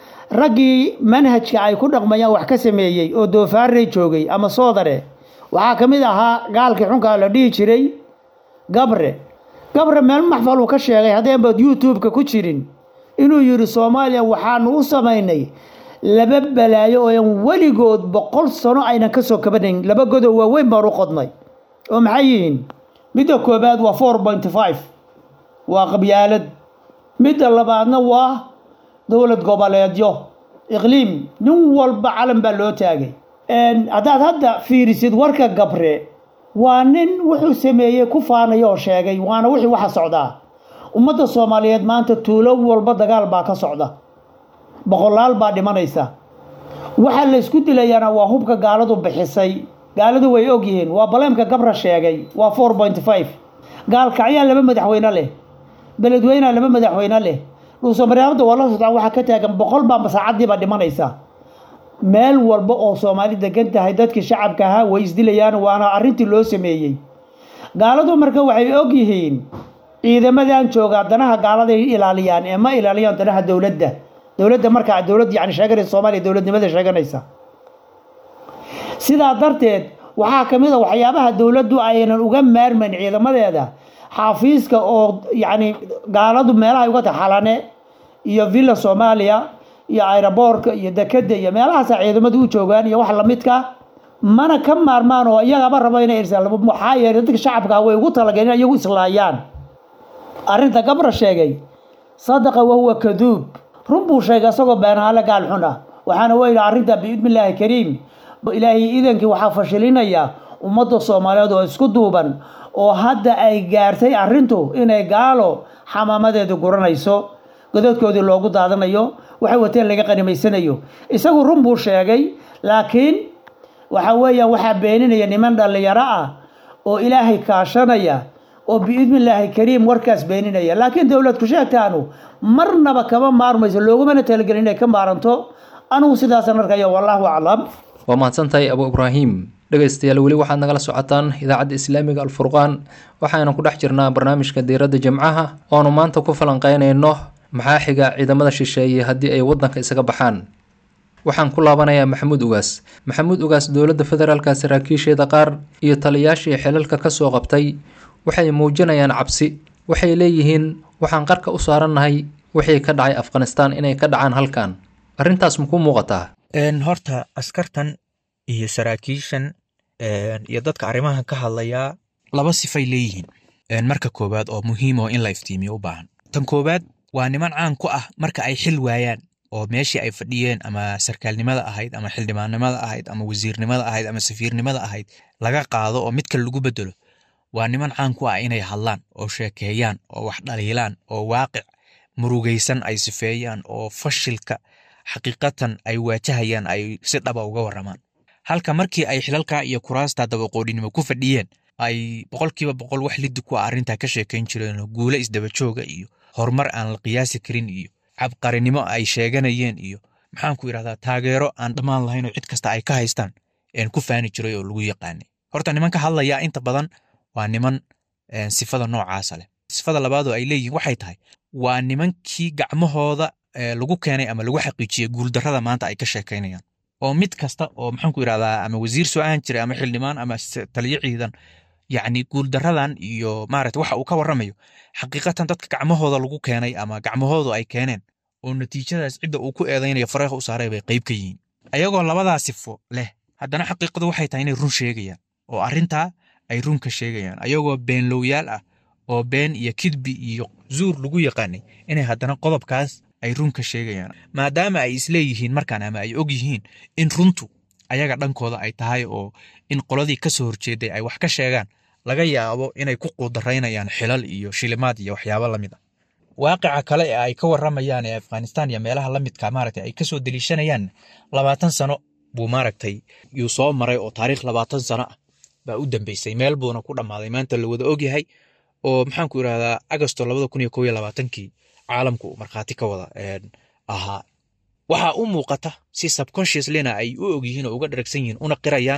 raggii manhajka ay ku dhaqmayaan wax ka sameeyey oo doofaarey joogay ama soodare waxaa ka mid ahaa gaalkii xunkaa la dhihi jiray gabre gabre meel maxfal uu ka sheegay haddeenbaad youtube-ka ku jirin inuu yidhi soomaaliya waxaanu u samaynay laba balaayo oo aan weligood boqol sano aynan ka soo kabanayn laba godow waaweyn baan u qodnay oo maxay yihiin midda koobaad waa four point five waa qabyaalad midda labaadna waa dowlad goboleedyo iqliim nin walba calan baa loo taagay haddaad hadda fiirisid warka gabre waa nin wuxuu sameeyey ku faanaya oo sheegay waana wixii waxa socdaa ummadda soomaaliyeed maanta tuulo walba dagaal baa ka socda boqolaal baa dhimanaysa waxa la isku dilayaana waa hubka gaaladu bixisay gaaladu way ogyihiin waa baleemka gabra sheegay waa four point five gaalkacyaa laba madaxweyne leh beledweynea laba madaxweyne leh dhuusamareebada waa la socdaa waxaa ka taagan boqol baa masaacadiiba dhimanaysa meel walba oo soomaali degan tahay dadkii shacabka ahaa way isdilayaan waana arrintii loo sameeyey gaaladu marka waxay og yihiin ciidamadan joogaa danaha gaaladay ilaaliyaan ee ma ilaaliyaan danaha dowladda dowladda markaa dowlad yani sheeganaysa soomaaliya dowladnimada sheeganaysa sidaa darteed waxaa ka mid a waxyaabaha dowladdu aynan uga maarmayn ciidamadeeda xafiiska oo yacni gaaladu meelaha uga tahay xalane iyo villa soomaaliya iyo aeroboorka iyo dekeda iyo meelahaasa ciidamadu u joogaan iyo wax lamidka mana ka maarmaan oo iyagaba rabo inay irsaan maxaa yeelay dadka shacabka way ugu talagaleen in iyagu islaayaan arrinta gabra sheegay sadaqa wahuwa kaduub run buu sheegay isagoo beenaale gaal xun ah waxaana weyli arrinta biidnillaahi kariim ilaahay iidankii waxaa fashilinaya ummadda soomaaliyeed oo isku duuban oo hadda ay gaartay arrintu inay gaalo xamaamadeeda guranayso godadkoodii loogu daadanayo waxay wateen laga qanimaysanayo isagu run buu sheegay laakiin waxa weeyaan waxaa beeninaya niman dhallinyaro ah oo ilaahay kaashanaya oo biidnillaahi kariim warkaas beeninaya laakiin dowladku sheegtaanu marnaba kama maarmayso loogumana talagelin inay ka maaranto anugu sidaasan arkayo wallaahu aclam
waa mahadsantahay abu ibraahim dhegaystayaal weli waxaad nagala socotaan idaacadda islaamiga alfurqaan waxaynu ku dhex jirnaa barnaamijka diiradda jimcaha oonu maanta ku falanqeynayno maxaa xiga ciidamada shisheeye haddii ay waddanka isaga baxaan waxaan ku laabanayaa maxamuud ugaas maxamuud ugaas dowladda federaalka saraakiisheeda qaar iyo taliyaashii xilalka ka soo qabtay waxay muujinayaan cabsi waxay leeyihiin waxaan qarka u saarannahay wixii ka dhacay afghanistaan inay ka dhacaan halkan arrintaas makuu muuqataa
horta askartan iyo saraakiishan iyo dadka arrimahan ka hadlayaa laba sifay leeyihiin marka koowaad oo muhiim oo in la iftiimiyo u baahan tan koowaad waa niman caan ku ah marka ay xil waayaan oo meeshii ay fadhiyeen ama sarkaalnimada ahayd ama xildhibaannimada ahayd ama wasiirnimada ahayd ama safiirnimada ahayd laga qaado oo mid kale lagu bedelo waa niman caan ku ah inay hadlaan oo sheekeeyaan oo wax dhaliilaan oo waaqic murugaysan ay sifeeyaan oo fashilka xaqiiqatan ay waajahayaan ay si dhaba uga waramaan halka markii ay xilalka iyo kuraasta dabaqoodhinimo ku fadhiyeen ay boqolkiiba boqol wax liddi ku ah arrintaa ka sheekayn jireen guule isdabajooga iyo horumar aan la qiyaasi karin iyo cabqarinimo ay sheeganayeen iyo maxaan ku idhahdaa taageero aan dhammaan lahayn oo cid kasta ay ka haystaan een ku faani jiray oo lagu yaqaanay horta nimanka hadlayaa inta badan waa niman sifada noocaasa leh sifada labaad oo ay leeyihiin waxay tahay waa nimankii gacmahooda lagu keenay ama lagu xaqiijiyey guuldarrada maanta ay ka sheekaynayaan oo mid kasta oo maxaan ku yidhahdaa ama wasiir soo ahan jiray ama xildhibaan ama taliyo ciidan yacni guuldaradan iyo maaragta waxa uu ka warramayo xaqiiqatan dadka gacmahooda lagu keenay ama gacmahoodu ay keeneen oo natiijadaas cidda uu ku eedaynayo fareeqa u saaray bay qayb ka yihiin ayagoo labadaa sifo leh haddana xaqiiqadu waxay tahay inay run sheegayaan oo arrintaa ay run ka sheegayaan ayagoo beenlowyaal ah oo been iyo kidbi iyo zuur lagu yaqaanay inay haddana qodobkaas ay run ka sheegayaan maadaama ay isleeyihiin markaan ama ay og yihiin in runtu ayaga dhankooda ay tahay oo in qoladii ka soo horjeeday ay wax ka sheegaan laga yaabo inay ku quudaraynayaan xilal iyo shilimaad iyo waxyaabo la mid ah waaqica kale ee ay ka warramayaan ee afghanistan iyo meelaha la midka maaragtay ay kasoo deliishanayaan labaatan sano buu maaragtay yuu soo maray oo taariikh labaatan sano ah baa u dambeysay meel buuna ku dhammaaday maanta la wada ogyahay oo maxaan ku irahdaa agosto labada kun iyo kow iyo labaatankii caalamku uu markhaati ka wada ahaa waxaa u muuqata si subconsciouslyna ay u ogyihiin oo uga dharagsan yihiin una qirayaan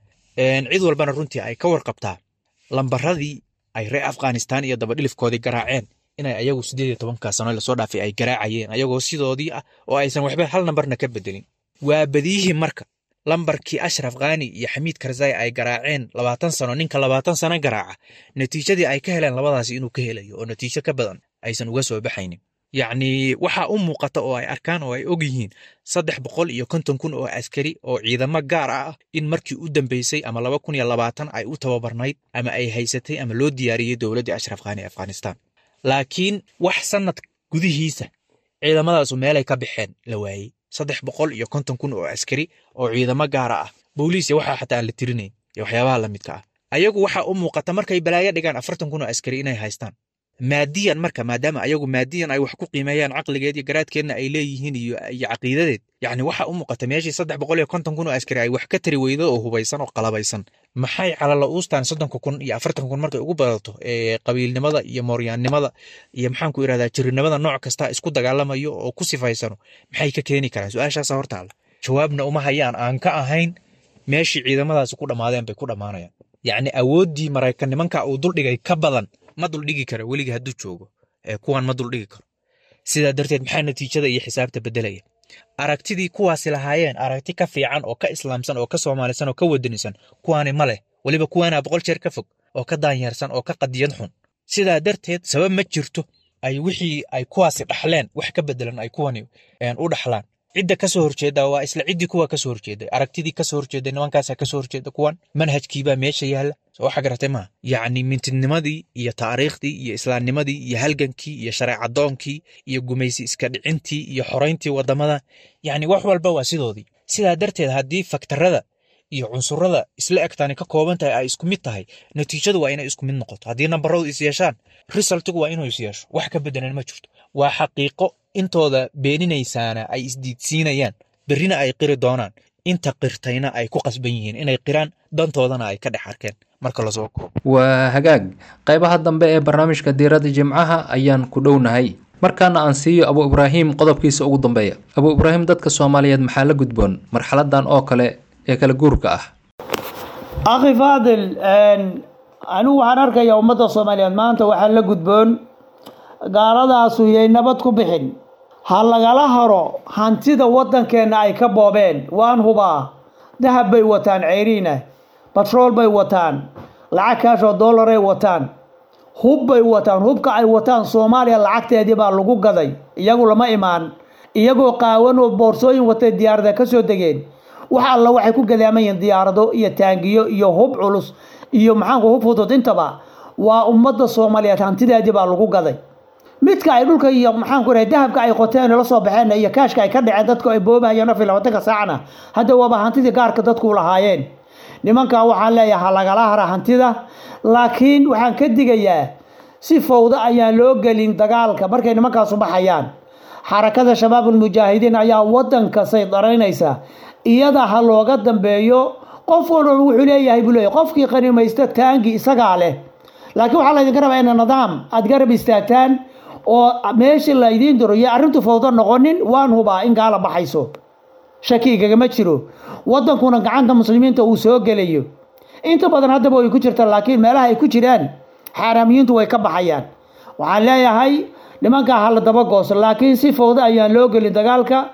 cid walbana runtii ay ka warqabtaa lambaradii ay reer afghanistan iyo dabadhilifkoodii garaaceen inay ayagu sideed iyo tobanka sano lasoo dhaafay ay garaacayeen ayagoo sidoodii ah oo aysan waxba hal nambarna ka bedelin waa badiyihii marka lambarkii ashraf khani iyo xamiid karzai ay garaaceen labaatan sano ninka labaatan sano garaaca natiijadii ay ka heleen labadaasi inuu ka helayo oo natiijo ka badan aysan uga soo baxaynin yacni waxaa u muuqata oo ay arkaan oo ay og yihiin saddex boqol iyo konton kun oo askari oo ciidamo gaar ah in markii u dambeysay ama laba kun iyo labaatan ay u tababarnayd ama ay haysatay ama loo diyaariyey dowladdii ashraf khani ee afghanistan laakiin wax sanad gudihiisa ciidamadaasu meelay ka baxeen la waayey saddex boqol iyo konton kun oo askari oo ciidamo gaara ah booliis iyo waxaa xataa aan la tirinayn iyo waxyaabaha la midka ah ayagu waxaa u muuqata markay balaayo dhigaan afartan kun oo askari inay haystaan maadiyan marka maadaama ayagu maadiyan ay wax ku qiimeeyaan caqligeed iyo garaadkeedna ay leeyihiin iyo iyo caqiidadeed yacni waxaa u muuqata meeshii saddex boqol iyo konton kun oo askari ay wax ka tari weydo oo hubaysan oo qalabaysan maxay calala uustaan soddonka kun iyo afartanka kun markay ugu badato ee qabiilnimada iyo mooryaannimada iyo maxaan ku irahdaa jirinimada nooc kasta isku dagaalamayo oo ku sifaysano maxay ka keeni karaan su-aashaasa hortaala jawaabna uma hayaan aan ka ahayn meeshii ciidamadaasi ku dhammaadeen bay ku dhammaanayaan yacni awooddii maraykan nimanka uu duldhigay ka badan ma duldhigi karo weligii hadduu joogo ee kuwan ma duldhigi karo sidaa darteed maxaa natiijada iyo xisaabta beddelaya aragtidii kuwaasi lahaayeen aragti ka fiican oo ka islaamsan oo ka soomaalisan oo ka wadanisan kuwaani ma leh weliba kuwaanaa boqol jeer ka fog oo ka daanyeersan oo ka qadiyad xun sidaa darteed sabab ma jirto ay wixii ay kuwaasi dhaxleen wax ka bedelan ay kuwani u dhaxlaan cidda kasoo horjeeda waa isla ciddii kuwa kasoo horjeeday aragtidii kasoo horjeeday nimankaasa kasoo horjeeda kuwan manhajkiibaa meesha yaalla soo waxa garatay maaha yacni mintidnimadii iyo taariikhdii iyo islaamnimadii iyo halgankii iyo shareecadoonkii iyo gumaysi iska dhicintii iyo xorayntii wadamada yacni wax walba waa sidoodii sidaa darteed haddii faktarada iyo cunsurada isla egtaani ka kooban tahay ay isku mid tahay natiijadu waa inay isku mid noqoto haddii nambaradu is yeeshaan resultigu waa inuu is yeesho wax ka bedelan ma jirto waa xaqiiqo intooda beeninaysaana ay isdiidsiinayaan berrina ay qiri doonaan inta qirtayna ay ku qasban yihiin inay qiraan dantoodana ay ka dhex arkeen marka lasoo koobo
waa hagaag qaybaha dambe ee barnaamijka diiradda jimcaha ayaan ku dhownahay markaana aan siiyo abu ibraahim qodobkiisa ugu dambeeya abu ibraahim dadka soomaaliyeed maxaa la gudboon marxaladan oo kale ee kala guurka ah
akhi faadil anigu waxaan arkayaa ummadda soomaaliyeed maanta waxaa la gudboon gaaladaasu yay nabad ku bixin ha lagala haro hantida waddankeenna ay ka boobeen waan hubaa dahab bay wataan ceyriina batrool bay wataan lacag kaashoo dollaray wataan hub bay wataan hubka ay wataan soomaaliya lacagteedii baa lagu gaday iyagu lama imaan iyagoo qaawan oo boorsooyin watay diyaarada ka soo degeen wax alla waxay ku gadaaman yihiin diyaarado iyo taangiyo iyo hub culus iyo maxaanku hub fudud intaba waa ummadda soomaaliyeed hantideedii baa lagu gaday midka ay dhulka iyo maxaanku rahay dahabka ay qoteen la soo baxeen iyo kaashka ay ka dhaceen dadku ay boobahayeen afar labaatanka saacna hadda waaba hantidii gaarka dadku lahaayeen nimankaa waxaan leeyahay ha lagala hara hantida laakiin waxaan ka digayaa si fowda ayaan loo gelin dagaalka markay nimankaasu baxayaan xarakada shabaabulmujaahidiin ayaa waddanka saydaraynaysa iyada ha looga dambeeyo qof walba wuxuu leeyahay buu leeyahay qofkii qanimaysta taangi isagaa leh laakiin waxaa laydinka rabaa ina nidaam aad garab istaagtaan oo meesha laydiin diro iyo arrintu fowdo noqonin waan hubaa in gaala baxayso shaki igagama jiro waddankuna gacanta muslimiinta uu soo gelayo inta badan haddaba way ku jirta laakiin meelaha ay ku jiraan xaaraamiyiintu way ka baxayaan waxaan leeyahay nimankaa hala daba gooso laakiin si fowda ayaan loo gelin dagaalka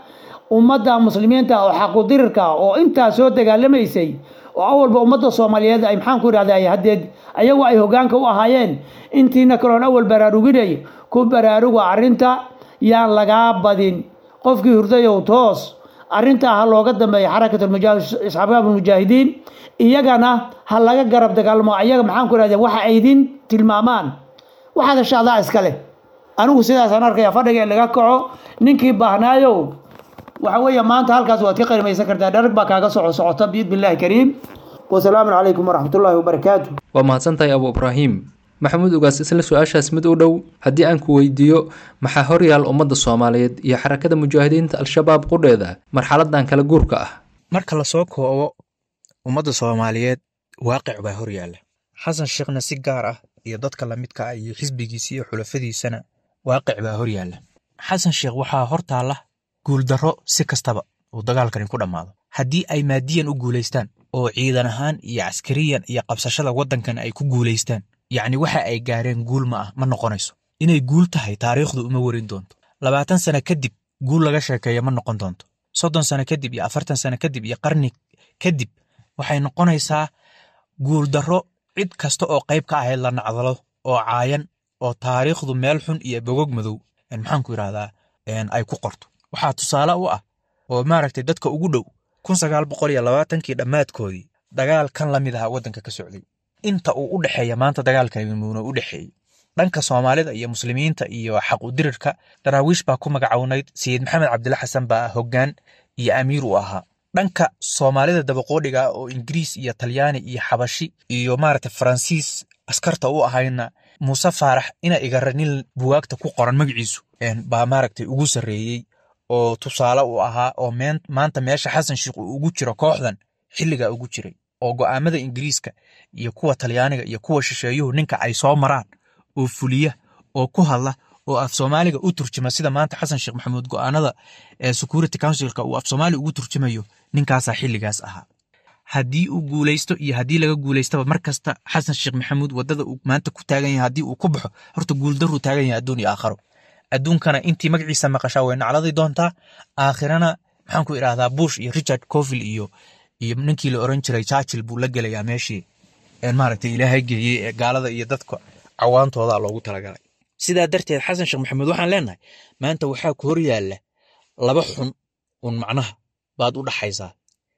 ummadda muslimiinta oo xaqudirirka oo intaa soo dagaalamaysay oo awalba ummadda soomaaliyeed ay maxaan ku idhahday haddeed ayagu ay hoggaanka u ahaayeen intiina kaloon awal baraaruginay ku baraaruga arrinta yaan lagaa badin qofkii hurdayow toos arrintaa ha looga dambeeya xarakat isxaabaab almujaahidiin iyagana ha laga garab dagaalmo ayaga maxaan ku idhahda waxa ay idin tilmaamaan waxaad heshaadaa iskale anigu sidaasaan arkaya fadhiga in laga kaco ninkii baahnaayow waxa weeye maanta halkaas waad ka qarimaysan kartaa dharag baa kaaga soco socota biidni illahi kariim wasalaamu calaykum waraxmatullaahi wabarakaatu
waa mahadsantahay abu ibraahim maxamuud ugaas isla su-aashaas mid u dhow haddii aan ku weydiiyo maxaa horyaal ummadda soomaaliyeed iyo xarakada mujaahidiinta al-shabaab qudheeda marxaladan kala guurka ah
marka lasoo koobo ummadda soomaaliyeed waaqic baa horyaalla xasan sheekhna si gaar ah iyo dadka lamidka ah iyo xisbigiisa iyo xulafadiisana waaqic baa horyaalla xasan sheekh waxaa hortaalla guuldarro si kastaba uu dagaalkani ku dhammaado haddii ay maadiyan u guulaystaan oo ciidan ahaan iyo caskariyan iyo qabsashada waddankan ay ku guulaystaan yacni waxa ay gaareen guul ma ah ma noqonayso inay guul tahay taariikhdu uma warin doonto labaatan sano kadib guul laga sheekeeya ma noqon doonto soddon sano kadib iyo afartan sano kadib iyo qarni kadib waxay noqonaysaa guuldarro cid kasta oo qayb ka ahayd la nacdalo oo caayan oo taariikhdu meel xun iyo bogog madow maxaan ku yidhahdaa ay ku qorto waxaa tusaale u ah oo maaragtay dadka ugu dhow kun sagaal boqol iyo labaatankii dhammaadkoodii dagaal kan la mid aha waddanka ka socday inta uu u dhexeeya maanta dagaalkani muuna u dhexeeyey dhanka soomaalida iyo muslimiinta iyo xaq u dirirka daraawiish baa ku magacownayd sayid maxamed cabdilla xasan baa hoggaan iyo amiir u ahaa dhanka soomaalida dabaqoodhiga oo ingiriis iyo talyaani iyo xabashi iyo maaragta faransiis askarta u ahayna muuse faarax ina igara nin buwaagta ku qoran magaciisu baa maaragtay ugu sarreeyey oo tusaale u ahaa oo maanta meesha xasan sheikh uu ugu jiro kooxdan xilligaa ugu jiray oo go'aamada ingiriiska iyo kuwa talyaaniga iyo kuwa shisheeyuhu ninka ay soo maraan oo fuliya oo ku hadla oo af soomaaliga u turjuma sida maanta xasan sheekh maxamuud go'aanada ee security councilka uu af soomaali ugu turjumayo ninkaasaa xilligaas ahaa haddii uu guulaysto iyo haddii laga guulaystaba mar kasta xasan sheekh maxamuud waddada uu maanta ku taagan yahay haddii uu ku baxo horta guuldaruu taagan yahay adduun iyo aakharo adduunkana intii magaciisa maqashaa way nacladi doontaa aakhirana maxaan ku idhahdaa bush iyo richard covil iyo iyo ninkii la oran jiray churchill buu la gelayaa meeshii maaragtay ilaahay geeyey ee gaalada iyo dadka cawaantooda loogu talagalay sidaa darteed xasan sheekh maxamuud waxaan leenahay maanta waxaa ku hor yaalla laba xun un macnaha baad u dhaxaysaa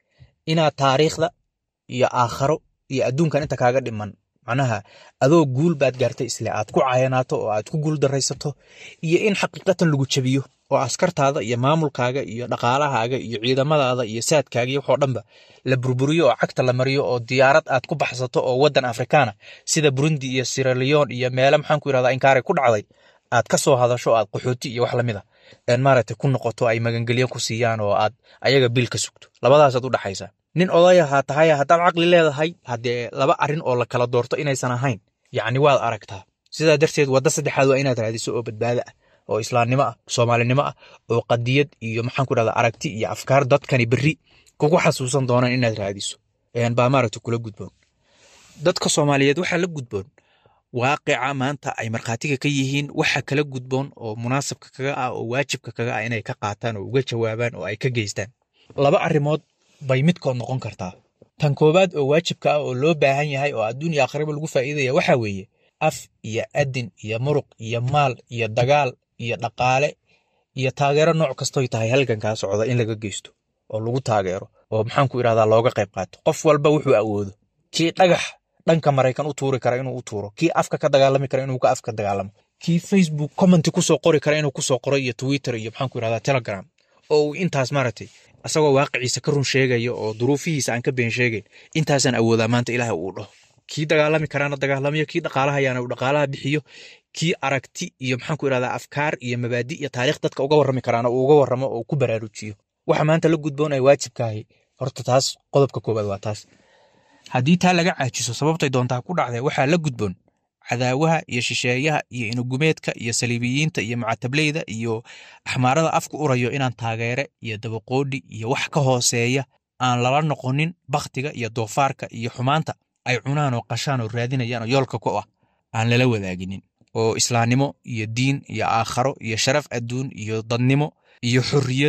inaad taariikhda iyo aakharo iyo adduunkan inta kaaga dhiman macnaha adoo guul baad gaartay isle aad ku cayanaato oo aad ku guul daraysato iyo in xaqiiqatan lagu jabiyo oo askartaada iyo maamulkaaga iyo dhaqaalahaaga iyo ciidamadaada iyo saadkaaga iyo waxoo dhanba la burburiyo oo cagta la mariyo oo diyaarad aad ku baxsato oo waddan afrikaana sida burundi iyo siraleon iyo meele maxaan ku yidhahdaa inkaare ku dhacday aad ka soo hadasho aad qaxooti iyo wax lamid a maaragtay ku noqoto ay magangelyo ku siiyaan oo aad ayaga bil ka sugto labadaasaad u dhaxaysaa nin odayahaa tahay haddaad caqli leedahay haddee laba arrin oo la kala doorto inaysan ahayn yacni waad aragtaa sidaa darteed wadda saddexaad waa inaad raadiso oo badbaado ah oo islaamnimo ah soomaalinimo ah oo qadiyad iyo maxaan ku dhahdaa aragti iyo afkaar dadkani berri kugu xasuusan doonaan inaad raadiso baa maaragta kula gudboon dadka soomaaliyeed waxaa la gudboon waaqica maanta ay markhaatiga ka yihiin waxa kala gudboon oo munaasabka kaga ah oo waajibka kaga ah inay ka qaataan oo uga jawaabaan oo ay ka geystaan laba arrimood bay midkood noqon kartaa tan koowaad oo waajibka ah oo loo baahan yahay oo adduun iyo aakhiraba lagu faa'iidaya waxaa weeye af iyo adin iyo muruq iyo maal iyo dagaal iyo dhaqaale iyo taageero nooc kastoy tahay halgankaa socda in laga geysto oo lagu taageero oo maxaan ku idhahdaa looga qayb qaato qof walba wuxuu awoodo kii dhagax dhanka maraykan u tuuri kara inuu u tuuro kii afka ka dagaalami kara inuu ka afka dagaalamo kii facebook commenti kusoo qori kara inuu kusoo qoro iyo twitter iyo maxaan ku idhahdaa telegram oo uu intaas maaragtay asagoo waaqiciisa ka run sheegaya oo duruufihiisa aan ka been sheegayn intaasaan awoodaa maanta ilaahay uu dhaho kii dagaalami karaana dagaalamayo kii dhaqaalahayaana uu dhaqaalaha bixiyo kii aragti iyo maxaan ku idhahdaa afkaar iyo mabaadi iyo taariikh dadka uga warrami karaana uu uga warramo oo ku baraarujiyo waxa maanta la gudboon ay waajibkaahay horta taas qodobka koowaad waa taas haddii taa laga caajiso sababtay doontaa ku dhacdee waxaa la gudboon cadaawaha iyo shisheeyaha iyo inugumeedka iyo saliibiyiinta iyo mucatableyda iyo axmaarada afku urayo inaan taageere iyo dabaqoodhi iyo wax ka hooseeya aan lala noqonin bakhtiga iyo doofaarka iyo xumaanta ay cunaan oo qashaan oo raadinayaan oo yoolka ku ah aan lala wadaaginin oo islaamnimo iyo diin iyo aakharo iyo sharaf adduun iyo dadnimo iyo xorriyad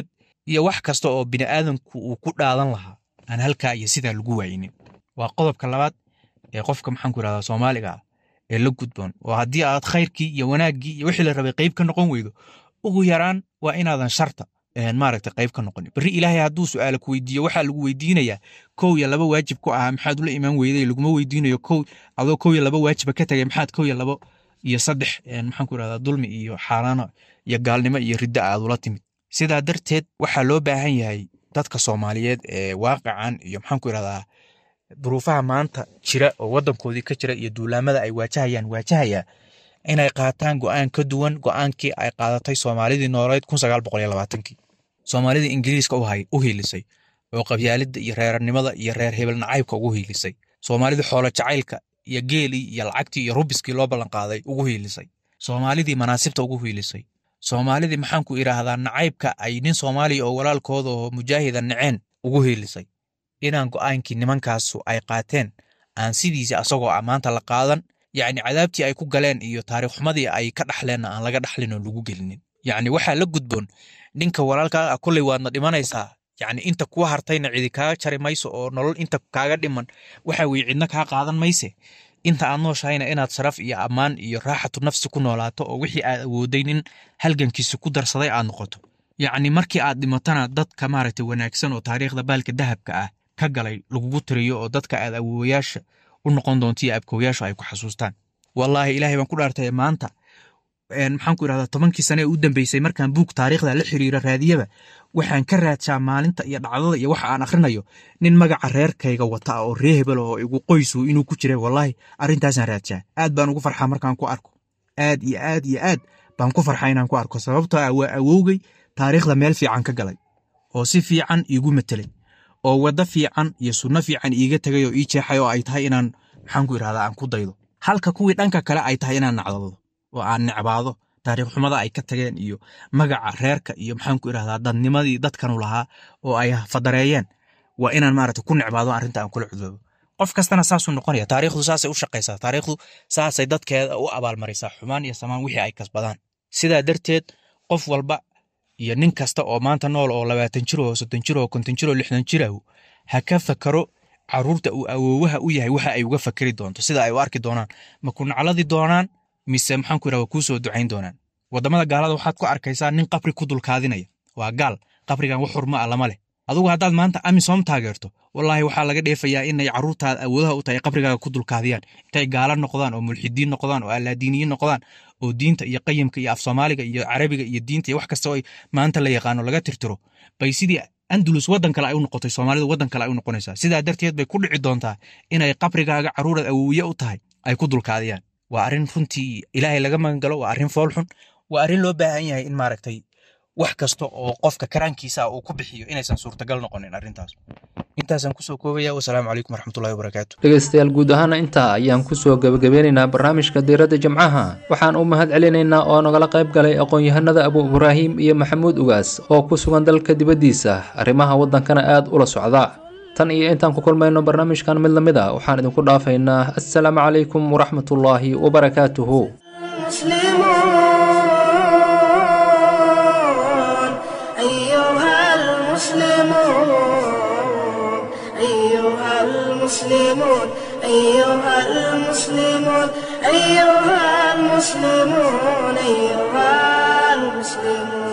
iyo wax kasta oo bini aadamku uu ku dhaadan lahaa aan halkaa iyo sidaa lagu waayinin waa qodobka labaad ee qofka maxaanku irahdaa soomaaliga ah ee la gudboon oo haddii aad khayrkii iyo wanaaggii iyo wixii la rabay qayb ka noqon weydo ugu yaraan waa inaadan sharta maaragta qayb ka noqonin berri ilaahay hadduu su'aala ku weydiiyo waxaa lagu weydiinayaa kow iyo laba waajib ku ahaa maxaad ula imaan weyday laguma weydiinayo kow adoo kow iyo laba waajiba ka tagay maxaad kow iyo labo iyo saddex maxaanku irahdaa dulmi iyo xaaraano iyo gaalnimo iyo riddo aad ula timid sidaa darteed waxaa loo baahan yahay dadka soomaaliyeed ee waaqican iyo maxaanku irahdaa duruufaha maanta jira oo waddankoodii ka jira iyo duulaamada ay waajahayaan waajahaya inay qaataan go'aan ka duwan go'aankii ay qaadatay soomaalidii nooleed kun sagaal boqol iyo labaatankii soomaalidii ingiriiska u hiilisay oo qabyaalidda iyo reernimada iyo reer hebel nacaybka ugu hiilisay soomaalidii xoolo jacaylka iyo geelii iyo lacagtii iyo rubiskii loo ballanqaaday ugu hiilisay soomaalidii manaasibta ugu hiilisay soomaalidii maxaanku idhaahdaa nacaybka ay nin soomaaliya oo walaalkooda oo mujaahida naceen ugu hiilisay inaan go'aankii nimankaasu ay qaateen aan sidiisa asagoo ah maanta la qaadan yacni cadaabtii ay ku galeen iyo taariikh xumadii ay ka dhaxleenna aan laga dhaxlin oo lagu gelinin yacni waxaa la gudboon ninka walaalkaa ah kolley waadna dhimanaysaa yacni inta kuwa hartayna cidi kaaga jari mayso oo nolol inta kaaga dhiman waxa weye cidna kaa qaadan mayse inta aad nooshahayna inaad sharaf iyo ammaan iyo raaxatu nafsi ku noolaato oo wixii aad awooday nin halgankiisa ku darsaday aad noqoto yacni markii aad dhimatana dadka maaragtay wanaagsan oo taariikhda baalka dahabka ah ka galay lagugu tiriyo oo dadka aad awoowayaasha u noqon doonto iyo abkooyaashu ay ku xasuustaan wallaahi ilaahay baan ku dhaartay maanta maxaan ku irahdaa tobankii sane ee u dambeysay markaan buug taariikhda la xiriira raadiyaba waxaan ka raadshaa maalinta iyo dhacdada iyo waxa aan akhrinayo nin magaca reerkayga wata ah oo ree hebel oo igu qoysu inuu ku jiray wallaahi arrintaasaan raadshaa aad baan ugu farxaa markaan ku arko aad iyo aad iyo aad baan ku farxaa inaan ku arko sababtoo ah waa awowgay taariikhda meel fiican ka galay oo si fiican iigu matelay oo waddo fiican iyo sunno fiican iiga tegay oo ii jeexay oo ay tahay inaan maxaan ku irahdaa aan ku daydo halka kuwii dhanka kale ay tahay inaan nacdado oo aan necbaado taariikh xumada ay ka tageen iyo magaca reerka iyo maxaan ku irahdaa dadnimadii dadkanu lahaa oo ay fadareeyeen waa inaan maaragta ku necbaado arrinta aan kula cudoobo qof kastana saasuu noqonaya taariikhdu saasay u shaqaysaa taariikhdu saasay dadkeeda u abaalmarisaa xumaan iyo samaan wixii ay kasbadaan sidaa darteed qof walba iyo nin kasta oo maanta nool oo labaatan jir oo soddon jir oo konton jir oo lixdan jirahu ha ka fakaro caruurta uu awoowaha u yahay waxa ay uga fakeri doonto sida ay u arki doonaan ma ku nacladi doonaan mise maxaan ku yidhahda kuu soo ducayn doonaan waddamada gaalada waxaad ku arkaysaa nin qabri ku dulkaadinaya waa gaal qabrigan wax xurma ah lama leh adugu haddaad maanta amisom taageerto wallaahi waxaa laga dheefayaa inay carruurtaada awoodaha u tahay qabrigaaga ku dulkaadiyaan intay gaala noqdaan oo mulxidiin noqdaan oo allaadiiniyiin noqdaan oo diinta iyo qayimka iyo af soomaaliga iyo carabiga iyo diinta iyo wax kasta oo ay maanta la yaqaano laga tirtiro bay sidii andalus waddan kale ay u noqotay soomaalidu waddan kale ay u noqonaysaa sidaa darteed bay ku dhici doontaa inay qabrigaaga carruuraad awooye u tahay ay ku dulkaadiyaan waa arrin runtii ilaahay laga magangalo waa arrin foolxun waa arrin loo baahan yahay in maaragtay wax kasta oo qofka karaankiisa uu ku bixiyo inaysan suurtagal noqonin arrintaas intaasaan kusoo koobaya wasalaamu calaykum waraxmatullahi wabarakaatu
dhegaystayaal guud ahaana intaa ayaan kusoo gebagabeynaynaa barnaamijka diiradda jimcaha waxaan u mahad celinaynaa oo nagala qayb galay aqoon-yahanada abu ibraahim iyo maxamuud ugaas oo ku sugan dalka dibaddiisa arrimaha waddankana aad ula socda tan iyo intaan ku kulmayno barnaamijkan mid lamid a waxaan idinku dhaafaynaa assalaamu calaykum waraxmatullaahi wabarakaatuhu
المسلمون أيها المسلمون أيها المسلمون أيها المسلمون